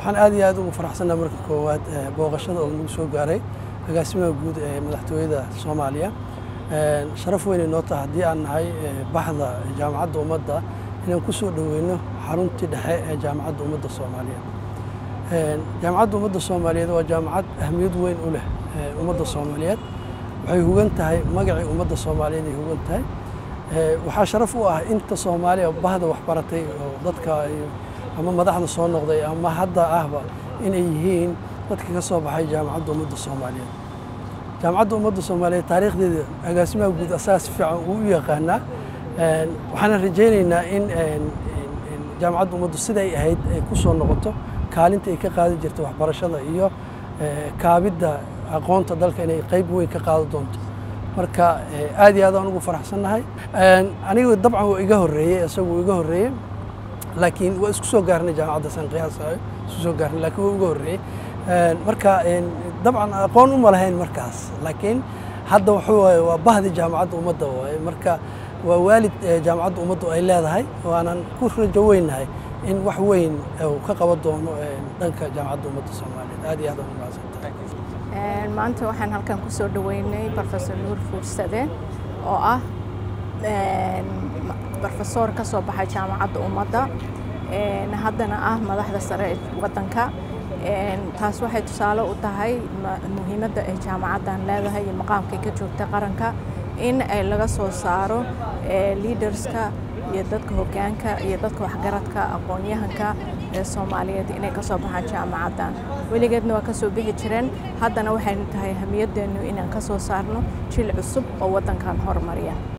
waxaan aad iyo aad ugu faraxsannaha marka koowaad booqashada oo nagu soo gaaray agaasimaha guud ee madaxtooyada soomaaliya sharaf weynay noo taha haddii aan nahay baxda jaamacadda ummadda inaan ku soo dhoweyno xaruntii dhexe ee jaamacadda ummadda soomaaliyeed jaamacadda ummadda soomaaliyeed waa jaamacad ahmiyad weyn u leh ummadda soomaaliyeed waxay hugan tahay magacii ummadda soomaaliyeed ay hugan tahay waxaa sharaf u ah inta soomaaliya bahda waxbaratay oo dadka ama madaxda soo noqday ama hadda ahba inay yihiin dadka ka soo baxay jaamacadda ummadda soomaaliyeed jaamacadda ummadda soomaaliyeed taariikhdeeda agaasimaha guud asaga si fiican uu u yaqaanaa waxaana rajaynaynaa in jaamacadda ummaddu siday ahayd ay ku soo noqoto kaalinta ay ka qaadi jirta waxbarashada iyo kaabidda aqoonta dalka inay qayb weyn ka qaado doonto marka aad iyo aad aan ugu faraxsannahay aniga dabcan waa iga horreeyey isagu iga horreeyey laakiin waa isku soo gaarnay jaamacadda san qiyaasayo isku soo gaarnay laakiin waa iga horreeyey marka dabcan aqoon uma lahayn markaas laakiin hadda wuxuu waaye waa bahdi jaamacadda ummadda waaye marka waa waalid jaamacadda ummaddu ay leedahay waanan ku rajo weynahay in wax weyn uu ka qaban doono dhanka jaamacadda ummadda soomaaliyeed aad iyo aad aan u mahadsantahay maanta waxaan halkan ku soo dhoweynay professor nuur fuursade oo ah brofesor ka soo baxay jaamacadda ummadda haddana ah madaxda sare ee waddanka taas waxay tusaale u tahay muhiimadda ay jaamacaddan leedahay iyo maqaamkay ka joogta qaranka in ay laga soo saaro leaderska iyo dadka hoggaanka iyo dadka waxgaradka aqoon-yahanka ee soomaaliyeed inay ka soo baxaan jaamacaddan weligeedna waa ka soo bixi jireen haddana waxaynu tahay hamiyadeennu inaan ka soo saarno jil cusub oo waddankan horumariya